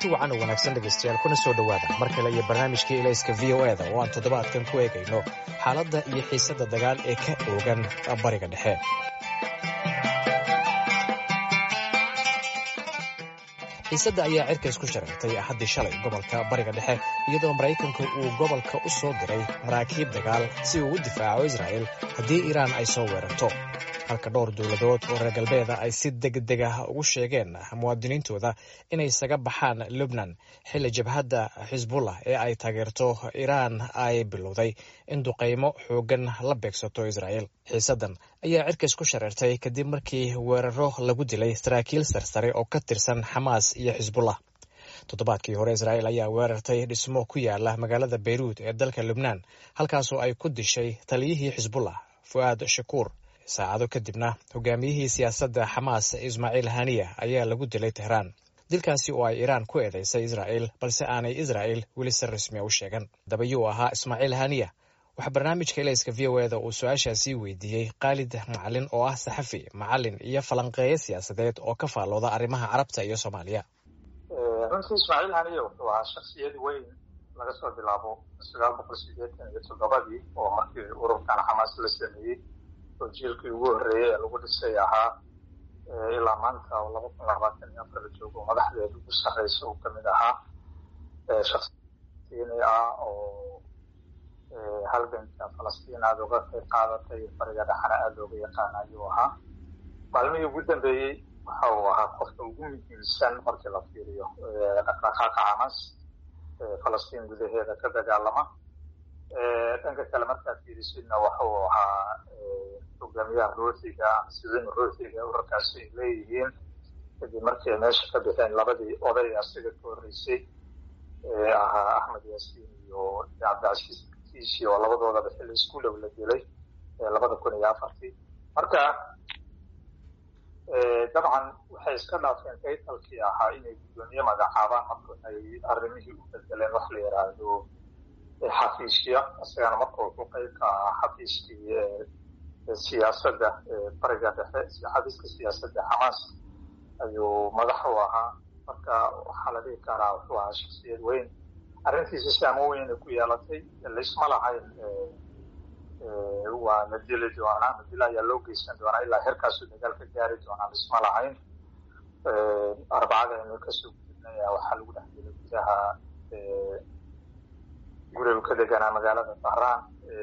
kulanti wacan oo wanaagsan dhegaystayaal kuna soo dhowaada mar kale iyo barnaamijkii ilayska v o eda oo aan toddobaadkan ku eegayno xaaladda iyo xiisadda dagaal ee ka oogan bariga dhexe xiisadda ayaa cirka isku shareertay axaddii shalay gobolka bariga dhexe iyadoo maraykanku uu gobolka u soo diray maraakiib dagaal si uu u difaaco israa'el haddii iiraan ay soo weerarto halka dhowr dowladood oo reer galbeeda ay si degdeg ah ugu sheegeen muwaadiniintooda inay isaga baxaan lubnan xilli jabhadda xisbullah ee ay taageerto iiraan ay bilowday in duqaymo xooggan la beegsato israa'el xiisaddan ayaa cirka isku shareertay kadib markii weeraro lagu dilay saraakiil sarsare oo ka tirsan xamaas iyo xisbullah toddobaadkii hore israa'el ayaa weerartay dhismo ku yaala magaalada beyruud ee dalka lubnaan halkaasoo ay ku dishay taliyihii xisbullah fu'aad shakuur saacado kadibna hogaamiyihii siyaasadda xamaas ismaaciil haniya ayaa lagu dilay tehraan dilkaasi oo ay iiraan ku eedeysay israa'el balse aanay israa'el weli si rasmiya u sheegan dabayuu ahaa ismaaciil haniya waxaa barnaamijka ilayska v o eda uu su-aashaasii weydiiyey khaalid macalin oo ah saxafi macalin iyo falanqeeyo siyaasadeed oo ka faallooda arrimaha carabta iyo soomaaliya runtii ismaaciil haniya wuxuu ahaa shaksiyad weyn laga soo bilaabo sagaal boqol sideetan iyo toddobadii oo markii ururkan xamaas la sameeyey oo jiilkii ugu horreeyey ee lagu dhisay ahaa ilaa maanta oo laba kun labaatan iyo afar la joogo madaxdeeda ugu sarreysa uu kamid ahaa shaksiini ah oo halganka falastiin aada uga qayb qaadatay bariga dhexana aada looga yaqaana ayuu ahaa maalmihii ugu dambeeyey waxa uu ahaa qofka ugu muhiimsan markii la fiiriyo dhaqdhaqaaqa xamaas falastiin gudaheeda ka dagaalama dhanka kale markaad fiirisidna waxa uu ahaa hogaamiyaha ruuxiga sidin ruuxiga urarkaasi ay leeyihiin kadib markii ay meesha ka bixeen labadii oday asiga ka horreysay ee ahaa axmed yaasiin iyo cabdicasiis kiisi oo labadoodaba xilli isku dhow la dilay labada kun iyo afartii marka dabcan waxay iska dhaafeen kaytalkii ahaa inay guddoomiye magacaabaan marka waxay arrimihii u bedeleen wax la yidhaahdo xafiisya isagana marka wuxuu qayb ka ahaa xafiiskii siyaasadda bariga dhexe xafiiska siyaasadda xamaas ayuu madax u ahaa marka waxaa la dhihi karaa wuxuu ahaa shaksiyad weyn arrintiisa saamo weyna ku yeelatay laysma lahayn waa la dili doonaa madila ayaa loo geysan doonaa ilaa herkaasuu dagaal ka gaari doonaa laysma lahayn arbacada aynu kasoo gudubnay waxaa lagu dhex dilay gudaha gurigu ka deganaa magaalada bahraan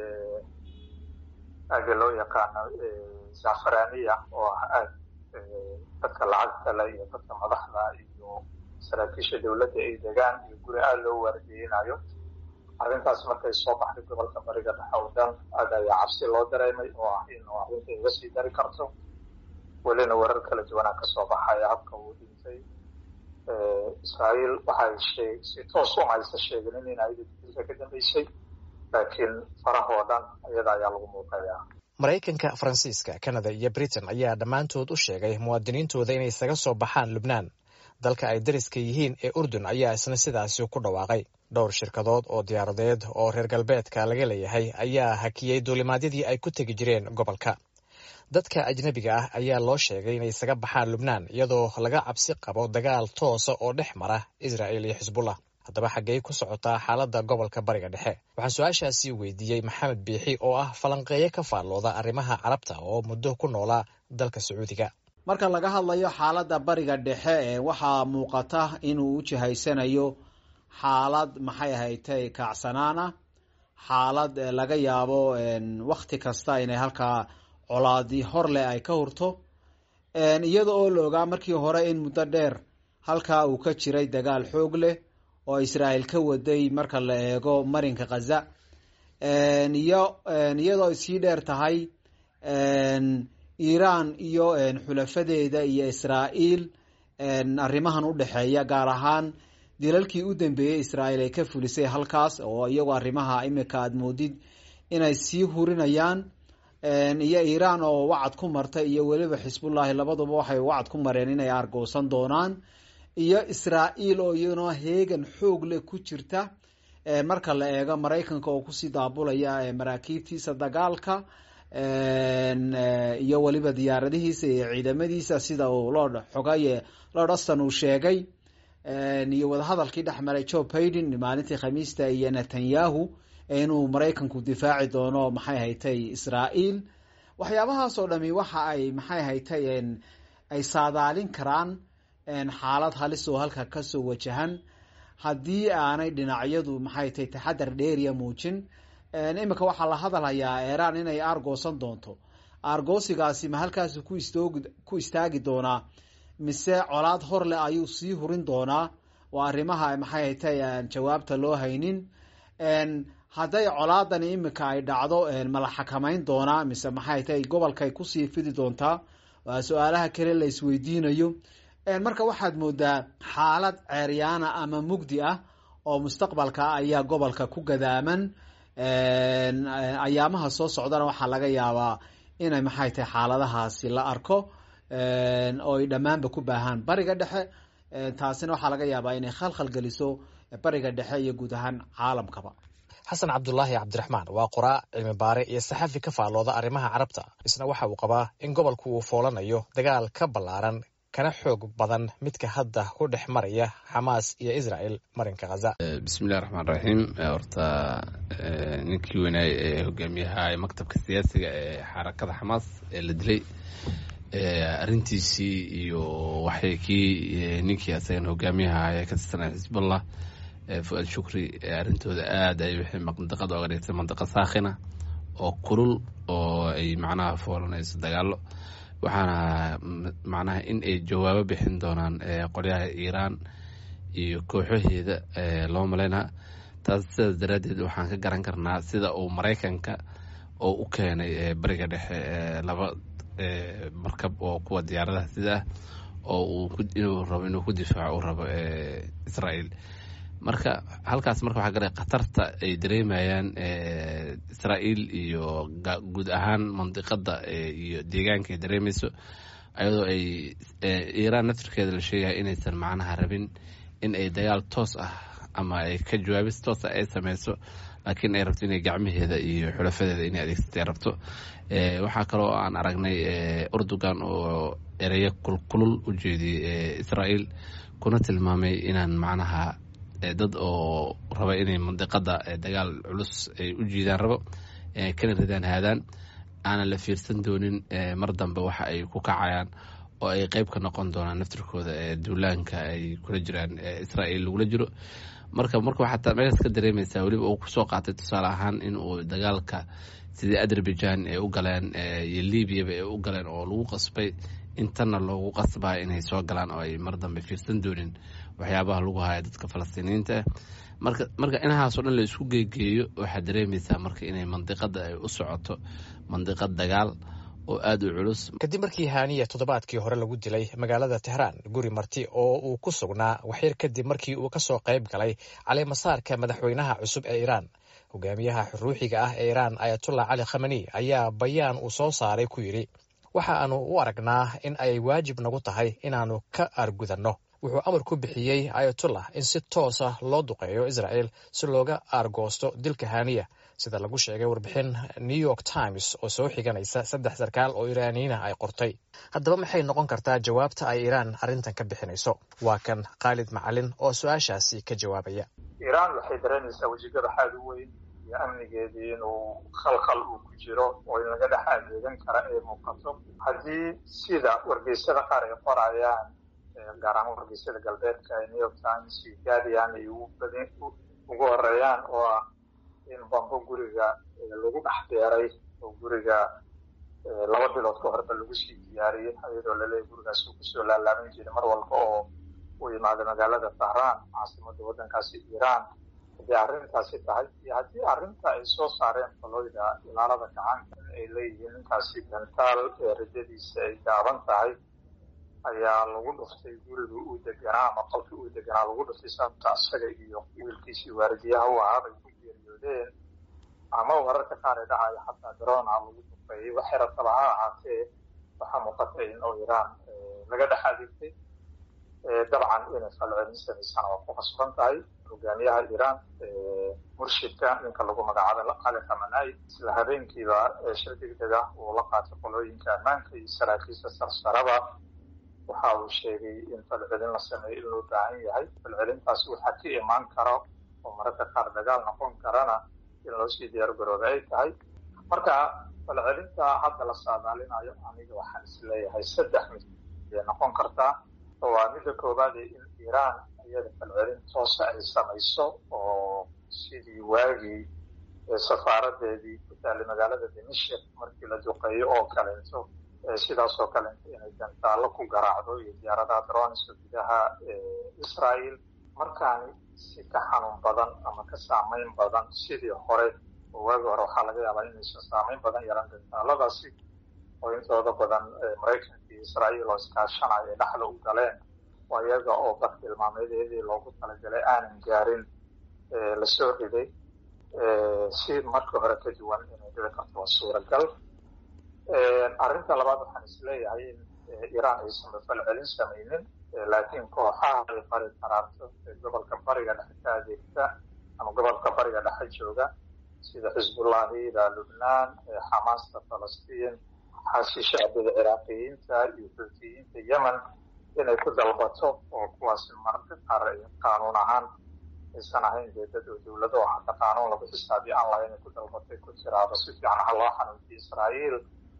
aaga loo yaqaano zafaraniya oo ah aad dadka lacagta le iyo dadka madaxda iyo saraakiisha dowladda ay degaan iyo guri aada loo waardiyeynayo arrintaas markay soo baxday gobolka bariga dhexe oo dhan aad ayaa cabsi loo dareemay oo ah in arrinta iga sii dari karto welina warar kala duwanaa kasoo baxaya habka uu dhintay israa'iil waxay si toos uma aysa sheegin in ayada dilka ka dambeysay laakiin farahoo dhan iyada ayaa lagu muuqayaa maraykanka faransiiska kanada iyo britain ayaa dhammaantood u sheegay muwaadiniintooda inay isaga soo baxaan lubnaan dalka ay dariska yihiin ee urdun ayaa isna sidaasi ku dhawaaqay dhowr shirkadood oo diyaaradeed oo reer galbeedka laga leeyahay ayaa hakiyey duulimaadyadii ay ku tegi jireen gobolka dadka ajnebiga ah ayaa loo sheegay inay isaga baxaan lubnaan iyadoo laga cabsi qabo dagaal toosa oo dhex mara israa'el iyo xisbullah haddaba xaggey ku socotaa xaaladda gobolka bariga dhexe waxaan su-aashaasi weydiiyey maxamed biixi oo ah falanqeeyo ka faallooda arrimaha carabta oo muddo ku noolaa dalka sacuudiga marka laga hadlayo xaaladda bariga dhexe ee waxaa muuqata inuu u jihaysanayo xaalad maxay ahaytay kaacsanaana xaalad laga yaabo wakti kasta inay halkaa colaadi hor leh ay ka hurto iyada oo la ogaa markii hore in muddo dheer halkaa uu ka jiray dagaal xoog leh oo israael ka waday marka la eego marinka khaza iyo iyadoo ay sii dheer tahay iiraan iyo xulafadeeda iyo israa'iil arrimahan u dhexeeya gaar ahaan dilalkii u dambeeyey israa'iil ay ka fulisay halkaas oo iyagoo arrimaha imika aada moodid inay sii hurinayaan iyo iiraan oo wacad ku martay iyo weliba xisbullaahi labaduba waxay wacad ku mareen inay argoosan doonaan iyo israa'iil oo iyaduna heegan xoog leh ku jirta marka la eego maraykanka oo kusii daabulaya maraakiibtiisa dagaalka iyo weliba diyaaradihiisa iyo ciidamadiisa sida uu lord xogaye lord aston uu sheegay iyo wadahadalkii dhex maray joe baiden maalintii khamiista iyo netanyahu inuu maraykanku difaaci doono maxay haytay israael waxyaabahaas oo dhami waxa ay maxay haytay ay saadaalin karaan xaalad halis oo halka kasoo wajahan haddii aanay dhinacyadu maxay tahay taxadar dheeriya muujin iminka waxaa la hadalhayaa iran inay aargoosan doonto aargoosigaasi ma halkaas ku istaagi doonaa mise colaad hor leh ayuu sii hurin doonaa oo arrimaha maxay haytay jawaabta loo haynin hadday colaadani iminka ay dhacdo ma la xakamayn doonaa mise maxay tahay gobolkaay kusii fidi doontaa waa su-aalaha kale la isweydiinayo marka waxaad moodaa xaalad ceeryaana ama mugdi ah oo mustaqbalka ayaa gobolka ku gadaaman ayaamaha soo socdana waxaa laga yaabaa inay maxay tahay xaaladahaasi la arko oo ay dhammaanba ku baahaan bariga dhexe taasina waxaa laga yaabaa inay khalkhal geliso bariga dhexe iyo guud ahaan caalamkaba xasan cabdulaahi cabdiraxmaan waa qoraa cilmi baare iyo saxafi ka faallooda arrimaha carabta isna waxa uu qabaa in gobolku uu foolanayo dagaal ka ballaaran kana xoog badan midka hadda ku dhex maraya xamaas iyo israel marinka khaza bismillahi raxmaan raxiim horta ninkii weynaay ee hogaamiyaha maktabka siyaasiga ee xarakada xamaas ee la dilay arrintiisii iyo waxay kii ninkii asagan hogaamiyaha ee ka tirsanaya xisbullah fu-aad shukri arrintooda aada ay waxay mandaqada oga dhigtay mandaqa saakhina oo kulul oo ay macnaha foolanayso dagaalo waxaana macnaha in ay jawaabo bixin doonaan qolyaha iiraan iyo kooxaheeda loo malaynaa taas sidaas daraaddeed waxaan ka garan karnaa sida uu maraykanka oo u keenay bariga dhexe laba markab oo kuwa diyaaradaha sida ah oo inuu rabo inuu ku difaaco uu rabo israel marka halkaas marka waxaa garay khatarta ay dareemayaan israael iyo guud ahaan mandiqada iyo deegaanka ay dareemayso ayadoo ay iiraan naftirkeeda la sheegaya inaysan macnaha rabin in ay dagaal toos ah ama ay ka jawaabis toosa ay sameyso laakiin ay rabto inay gacmaheeda iyo xulafadeeda inay adeegsatay rabto waxaa kaloo aan aragnay urdugan oo ereyo kulkulul u jeediyey israael kuna tilmaamay inaan macnaha dad oo raba inay mandiqada dagaal culus ay u jiidaan rabo kana ridaan haadaan aanan la fiirsan doonin mar dambe waxa ay ku kacayaan oo ay qeyb ka noqon doonaan naftirkooda duulaanka ay kula jiraan israel lagula jiro marka marka waxaad meeshaas ka dareemaysaa weliba uu kusoo qaatay tusaale ahaan in uu dagaalka sidii azerbaijan ay u galeen iyo libyaba ay u galeen oo lagu qasbay intanna loogu qasbaa inay soo galaan oo ay mar dambe fiirsan doonin waxyaabaha lagu haya dadka falastiiniyiinta ah marka marka inahaasoo dhan la isku geegeeyo waxaad dareemaysaa marka inay mandiqada ay u socoto mandiqad dagaal oo aada u culus kadib markii haaniya toddobaadkii hore lagu dilay magaalada tehraan guri marti oo uu ku sugnaa waxyar kadib markii uu kasoo qayb galay caleemasaarka madaxweynaha cusub ee iiraan hogaamiyaha ruuxiga ah ee iiraan ayatullah cali khamani ayaa bayaan uu soo saaray ku yidhi waxa aanu u aragnaa in ay waajib nagu tahay inaannu ka aargudanno wuxuu amar ku bixiyey ayatullah in si toosa loo duqeeyo israel si looga aargoosto dilka haaniya sida lagu sheegay warbixin new york times oo soo xiganaysa saddex sarkaal oo iraaniyiina ay qortay haddaba maxay noqon kartaa jawaabta ay iiraan arrintan ka bixinayso waa kan khaalid macalin oo su-aashaasi ka jawaabaya iiraan waxay dareemaysaa wejigada xaad u weyn iyo amnigeedii inuu khalkhal uu ku jiro oo in laga dhex adeegan kara ee muuqato haddii sida wargeysyada qaar ay qorayaan gaar ahaan wargeysyada galbeedka ee new york times iyo guardian ay ugu horeeyaan oo ah in bambo guriga lagu dhex beeray oo guriga laba bilood ka horba lagu sii diyaariyey iyadoo laleeyahy gurigaas uu kusoo laalaaban jiray mar walba oo uu yimaado magaalada tahraan caasimada waddankaasi iiraan haddii arrintaasi tahay iyo haddii arrinta ay soo saareen faloyda ilaalada gacanka in ay leeyihiin ninkaasi gantaal ee rajadiisa ay gaaban tahay ayaa lagu dhuftay guriga uu deganaa ama qolkii uu deganaa lagu dhuftay sababta isaga iyo wiilkiisii waaridiyaha u ahaa bay ku geeriyoodeen ama wararka qaar ee dhacaya xataa drona lagu duqeeyey waxay rabtaba ha ahaatee waxaa muuqatay in oo iiraan laga dhex adeegtay dabcan inay falcelin samaysana waa ku qasban tahay hogaamiyaha iiraan murshidka ninka lagu magacaabay cali khamanai isla habeenkiiba shir degdeg ah uu la qaatay qolooyinka ammaanka iyo saraakiisha sarsaraba waxa uu sheegay in falcelin la sameeyo in loo baahan yahay falcelintaasi waxaa ka imaan kara oo mararka qaar dagaal noqon karana in loo sii diyaar garooba ay tahay marka falcelinta hadda la saadaalinayo aniga waxaan isleeyahay saddex mid ayay noqon kartaa waa midda koowaad in iiraan iyada falcelin toosa ay samayso oo sidii waagii safaaradeedii ku taallay magaalada dimashik markii la duqeeyo oo kaleento sidaas oo kaleento inay gantaallo ku garaacdo iyo diyaaradaha droniska gudaha israel markaani si ka xanuun badan ama ka saamayn badan sidii hore oo waagi hore waxaa laga yaabaa inaysan saamayn badan yaran gantaaladaasi oo intooda badan maraykanka iyo israel oo iskaashanayo ay dhexda u galeen oo iyaga oo bartilmaameedeedii loogu talagalay aanan gaarin lasoo riday si marka hore ka duwan inay dhici karto waa suuragal arrinta labaad waxaan isleeyahay in iiraan aysan falcelin samaynin laakiin kooxaha ay bari karaarto ee gobolka bariga dhexe ka adeegta ama gobolka bariga dhexe jooga sida xisbullahida lubnaan xamaasta falastiin xaashi shacbida ciraaqiyiinta iyo xuutiyiinta yemen inay ku dalbato oo kuwaasi mararka qaar qaanuun ahaan aysan ahayn dee dad oo dowlado oo hadda qaanuun lagu xisaabiyo aan lahayn ay ku dalbatay ku tiraado si fiican ha loo xanuunjiyo israa'iil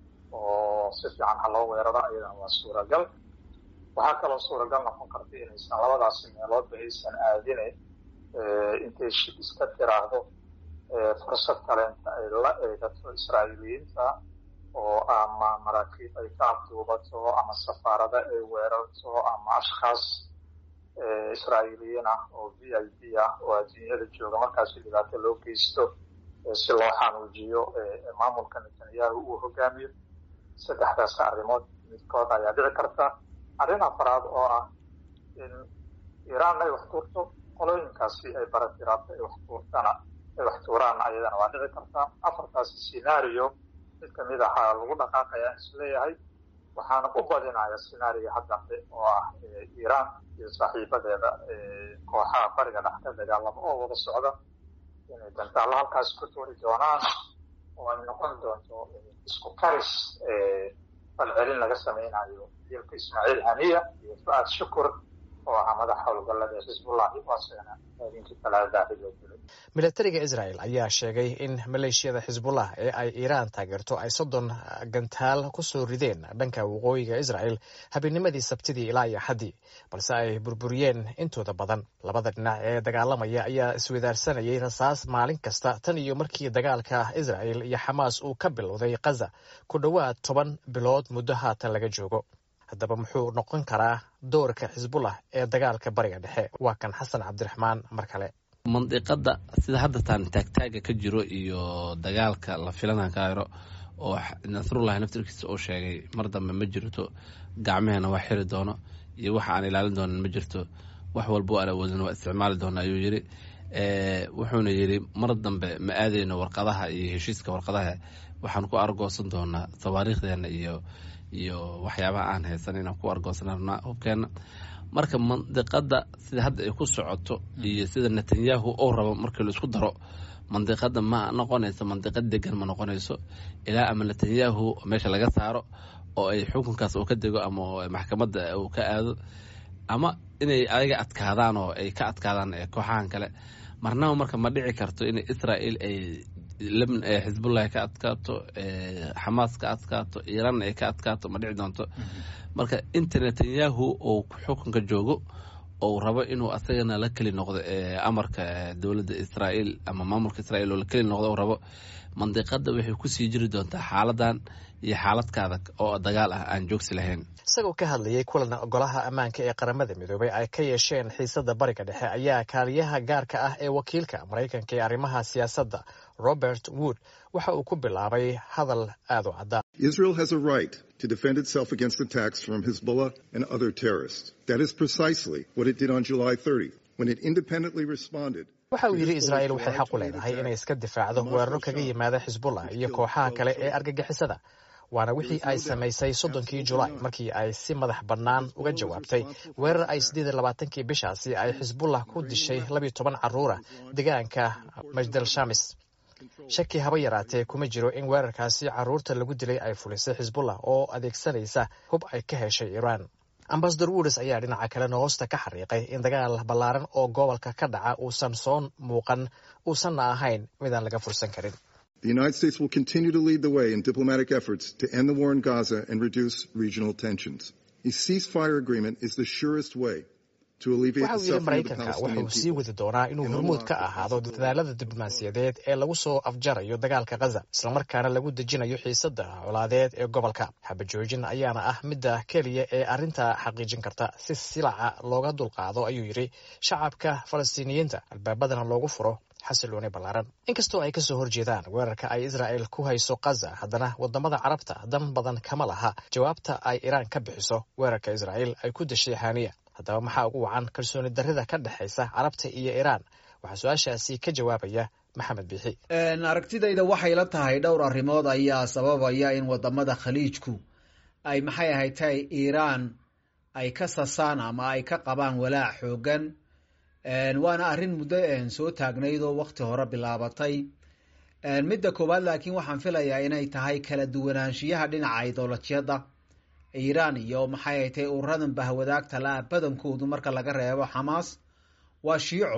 oo si fiican ha loo weeraro ayadana waa suuragal waxaa kaloo suuragal noqon karta inaysan labadaasi meeloodba aysan aadine intay shib iska tiraahdo fursad kaleenta ay la eegato israa'iiliyiinta oo ama maraakiib ay ka abduubato ama safaarada ay weerarto ama ashkhaas israa'iiliyiin ah oo v i p ah oo adduunyada jooga markaasi dhibaato loo geysto si loo xanuujiyo maamulka netanyahu uu hogaamiyo saddexdaas arrimood midkood ayaa dhici karta arrin afaraad oo ah in iiraan ay wax tuurto qolooyinkaasi ay baratiraabto ay wax tuurtana ay wax tuuraanna ayadana waa dhici kartaa afartaasi scenario mid kamid ahaa lagu dhaqaaqayaa isleeyahay waxaana u badinaya scenario haddambe oo ah iiraan iyo saaxiibadeeda kooxaha bariga dhex ka dagaalamo oo wada socda inay gantaallo halkaasi ku tuuri doonaan oo ay noqon doonto isku karis falcelin laga samaynayo dilka ismaaciil haniya iyo fu-aad shukur oo ahaa madaxa howlgallada ee xisbullahi oo asagana habeenkii talaadaaxi loo dilay milatariga israel ayaa sheegay in maleeshiyada xisbullah ee ay iiraan taageerto ay soddon gantaal ku soo rideen dhanka waqooyiga israel habeennimadii sabtidii ilaa iyo axaddii balse ay burburiyeen intooda badan labada dhinac ee dagaalamaya ayaa iswadaarsanayay rasaas maalin kasta tan iyo markii dagaalka israel iyo xamaas uu ka bilowday khaza ku dhowaad toban bilood muddo haatan laga joogo haddaba muxuu noqon karaa doorka xisbullah ee dagaalka bariga dhexe waa kan xasan cabdiraxmaan mar kale mandiqada sida hadda taan taagtaaga ka jiro iyo dagaalka la filana kairo oo nasrullahi naftirkiisa uu sheegay mar dambe ma jirto gacmeheena waa xiri doono iyo waxa aan ilaalin doonan ma jirto wax walba aan awoodin waa isticmaali doona ayuu yiri wuxuuna yiri mar dambe ma aadeyno warqadaha iyo heshiiska warqadaha waxaan ku argoosan doonaa tawaariikhdeena iyo iyo waxyaabaha aan haysan inaan ku argoosanarnaa hubkeena marka mandiqada sida hadda ay ku socoto iyo sida netanyahu uu rabo markii la isku daro mandiqada ma noqonayso mandiqad degan ma noqonayso ilaa ama netanyahu meesha laga saaro oo ay xukunkaas uu ka dego ama maxkamadda uu ka aado ama inay ayaga adkaadaan oo ay ka adkaadaan kooxahan kale marnaba marka ma dhici karto in israel ay xisbullahi ka adkaato xamaas ka adkaato iiraanna ay ka adkaato ma dhici doonto marka inta netanyahu uu xukunka joogo ou rabo inuu asagana la keli noqdo amarka dowladda israael ama maamulka israel oo la keli noqdo u rabo mandiqada waxay kusii jiri doontaa xaaladan iyo xaaladkaada oo dagaal ah aan joogsi lahayn isagoo ka hadlayay kulan golaha ammaanka ee qaramada midoobay ay ka yeesheen xiisada bariga dhexe ayaa kaaliyaha gaarka ah ee wakiilka maraykanka ee arrimaha siyaasadda robert wood waxa uu ku bilaabay hadal aad u caddaa Israel has a right to defend itself against attacks from Hezbollah and other terrorists. That is precisely what it did on July 30th when it independently responded. waxa uu yidhi israa'iil waxay xaq u leedahay inay iska difaacdo weeraro kaga yimaada xisbullah iyo kooxaha kale ee argagixisada waana wixii ay samaysay soddonkii julaay markii ay si madax bannaan uga jawaabtay weerar ay siddeed iyo labaatankii bishaasi ay xisbullah ku dishay labiyo toban carruura deegaanka majdal shamis shaki haba yaraatee kuma jiro in weerarkaasi carruurta lagu dilay ay fulisay xisbullah oo adeegsanaysa hub ay ka heshay iiraan ambasador woodes ayaa dhinaca kalena hoosta ka xariiqay in dagaal ballaaran oo gobolka ka dhaca uusan soo muuqan uusanna ahayn midaan laga fursan karin The United States will continue to lead the way in diplomatic efforts to end the war in Gaza and reduce regional tensions. A ceasefire agreement is the surest way to alleviate waxa the uu yidhi suffering of the maraykanka Palestinian wuxuu sii people. wadi doonaa inuu hormuud ka ahaado dadaalada diblomaasiyadeed ee lagu soo afjarayo dagaalka khaza islamarkaana lagu dejinayo xiisada colaadeed ee gobolka xabajoojin ayaana ah midda keliya ee arrinta xaqiijin karta si silaca looga dulqaado ayuu yidhi shacabka falastiiniyiinta albaabadana loogu furo xasilooni ballaaran inkastoo ay kasoo horjeedaan weerarka ay israa'el ku hayso khaza haddana wadamada carabta dan badan kama laha jawaabta ay iraan ka bixiso weerarka israa'el ay ku dashay xaniya haddaba maxaa ugu wacan kalsooni darrida ka dhexaysa carabta iyo iraan waxaa su-aashaasi ka jawaabaya maxamed biixi aragtidayda waxay la tahay dhowr arrimood ayaa sababaya in wadamada khaliijku ay maxay ahayd tahay iiraan ay ka sasaan ama ay ka qabaan walaac xoogan waana arrin muddo soo taagnayd oo wakti hore bilaabatay midda koowaad laakiin waxaan filayaa inay tahay kala duwanaanshiyaha dhinaca idolajyada iiraan iyo maxay ahayd tahay ururadan bahwadaagta la-a badankoodu marka laga reebo xamaas waa shiico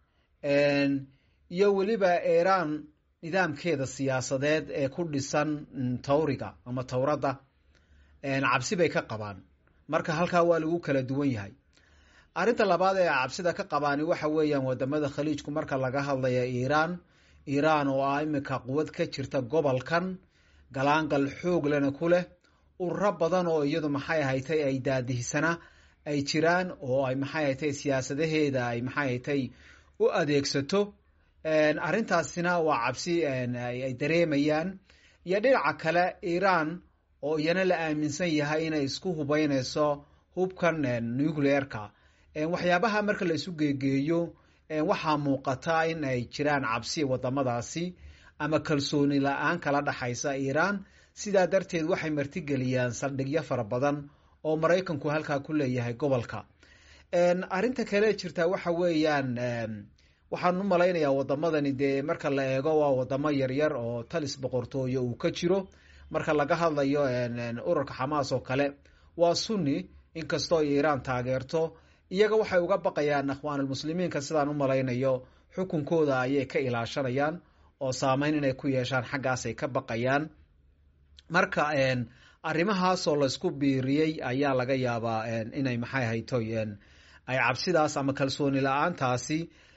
iyo weliba iiraan nidaamkeeda siyaasadeed ee ku dhisan tawriga ama towradda cabsi bay ka qabaan marka halkaa waa lagu kala duwan yahay arrinta labaad ee cabsida ka qabaani waxa weeyaan wadamada khaliijku marka laga hadlaya iiraan iiraan oo ah imika quwad ka jirta gobolkan galaangal xoog lena ku leh ururo badan oo iyadu maxay ahaytay ay daadihisana ay jiraan oo ay maxay ahaytay siyaasadaheeda ay maxay ahaytay u adeegsato arrintaasina waa cabsi ay dareemayaan iyo dhinaca kale iiraan oo iyana la aaminsan yahay inay isku hubeyneyso hubkan nucleerka waxyaabaha marka la isu geegeeyo waxaa muuqata in ay jiraan cabsi wadamadaasi ama kalsooni la-aan kala dhaxaysa iiraan sidaa darteed waxay martigeliyaan saldhigyo fara badan oo maraykanku halkaa ku leeyahay gobolka arrinta kale jirtaa waxa weeyaan waxaan u malaynayaa wadamadani dee marka la eego waa wadamo yaryar oo talis boqortooyo uu ka jiro marka laga hadlayo ururka xamaas oo kale waa sunni inkastoo iiraan taageerto iyaga waxay uga baqayaan akhwaanulmuslimiinka sidaan u malaynayo xukunkooda ayay ka ilaashanayaan oo saameyn inay ku yeeshaan xaggaasay ka baqayaan marka arrimahaasoo laysku biiriyey ayaa laga yaabaa inay maxay haytoy ay cabsidaas ama kalsooni la-aantaasi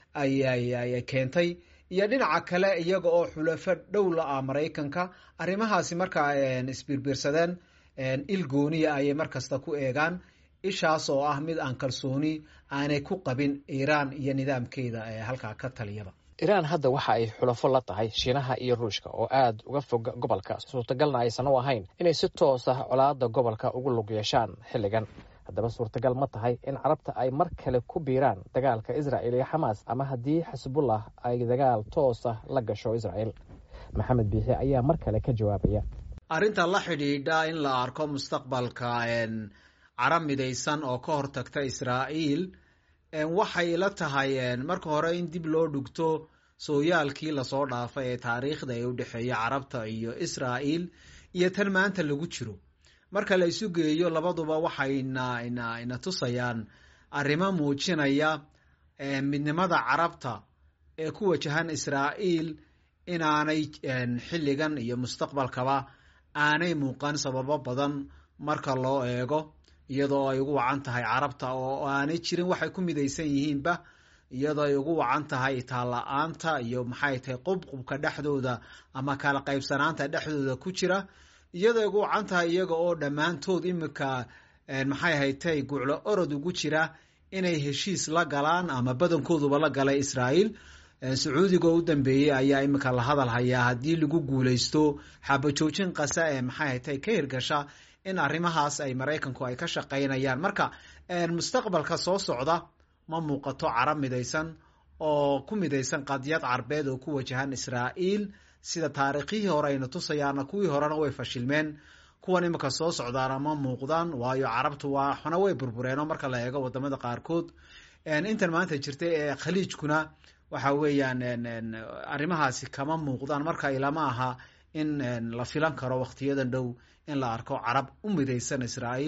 ayay keentay iyo dhinaca kale iyaga oo xulafo dhow la ah maraykanka arrimahaasi markaa isbiirbiirsadeen il gooniya ayay markasta ku eegaan ishaas oo ah mid aan kalsooni aanay ku qabin iiraan iyo nidaamkeeda ee halkaa ka taliyaba iraan hadda waxa ay xulafo la tahay shiinaha iyo ruushka oo aad uga fog gobolka suurtagalna aysan u ahayn inay si toos ah colaada gobolka ugu lug yeeshaan xilligan haddaba suurtagal ma tahay in carabta ay mar kale ku biiraan dagaalka israa'il iyo xamaas ama haddii xisbullah ay dagaal toos ah la gasho israa'il maxamed biixi ayaa mar kale ka jawaabaya arrinta la xidhiidha in la arko mustaqbalka carab midaysan oo ka hortagta israa'iil waxay la tahay marka hore in dib loo dhugto sooyaalkii lasoo dhaafay ee taariikhda ee u dhexeeya carabta iyo israa'iil iyo tan maanta lagu jiro marka la isu geeyo labaduba waxayna ina ina tusayaan arrimo muujinaya midnimada carabta ee ku wajahan israa'iil inaanay xilligan iyo mustaqbalkaba aanay muuqan sababo badan marka loo eego iyadoo ay ugu wacan tahay carabta oo aanay jirin waxay ku midaysan yihiinba iyadoo ay ugu wacan tahay itaalla-aanta iyo maxay tahay qubqubka dhexdooda ama kala qaybsanaanta dhexdooda ku jira iyadoo ay ugu wacan tahay iyaga oo dhammaantood imika maxay haytay guclo orod ugu jira inay heshiis la galaan ama badankooduba la galay israa'iil sacuudiga oo u dambeeyey ayaa imika la hadal hayaa haddii lagu guuleysto xabajoojin qasa ee maxay haytay ka hirgasha in arrimahaas ay maraykanku ay ka shaqaynayaan marka mustaqbalka soo socda ma muuqato carab midaysan oo ku midaysan qadiyad carbeed oo ku wajahan israa'iil sida taariikhihii hore ayna tusayaana kuwii horena way fashilmeen kuwan imika soo socdaana ma muuqdaan waayo carabtu waa xuna way burbureenoo marka la eego wadamada qaarkood intan maanta jirta ee khaliijkuna waxa weeyaan arrimahaasi kama muuqdaan marka ilama aha in la filan karo waktiyadan dhow in la arko carab u midaysan israa'iil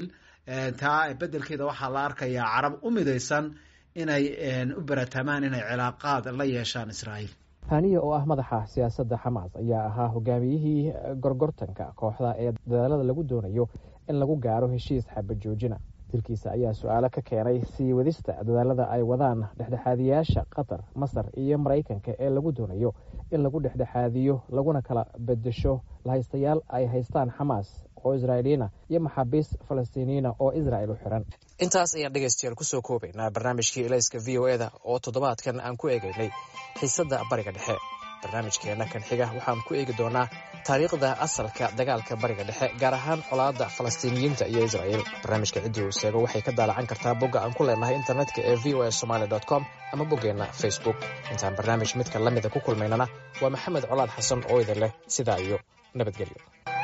taa bedelkeeda waxaa la arkayaa carab u midaysan inay u baratamaan inay cilaaqaad la yeeshaan israa'iil haniya oo ah madaxa siyaasadda xamaas ayaa ahaa hogaamiyihii gorgortanka kooxda ee dadaalada lagu doonayo in lagu gaaro heshiis xabajoojina dilkiisa ayaa su-aalo ka keenay sii wadista dadaalada ay wadaan dhexdhexaadiyaasha qatar masar iyo maraykanka ee lagu doonayo in lagu dhexdhexaadiyo laguna kala bedesho lahaystayaal ay haystaan xamaas oo israa'iiliyiina iyo maxaabiis falastiiniyiina oo israa'il u xiran intaas ayaan dhegaystayaal kusoo koobaynaa barnaamijkii elayska v o eda oo toddobaadkan aan ku eegaynay xiisadda bariga dhexe barnaamijkeenna kan xiga waxaan ku eegi doonaa taariikhda asalka dagaalka bariga dhexe gaar ahaan colaadda falastiiniyiinta iyo israa'iil barnaamijka ciddii uu seego waxay ka daalacan kartaa bogga aan ku leenahay internetka ee v o a somaali com ama boggeenna facebook intaan barnaamij midka la mida ku kulmaynana waa maxamed colaad xasan oo idin leh sidaa iyo nabadgelyo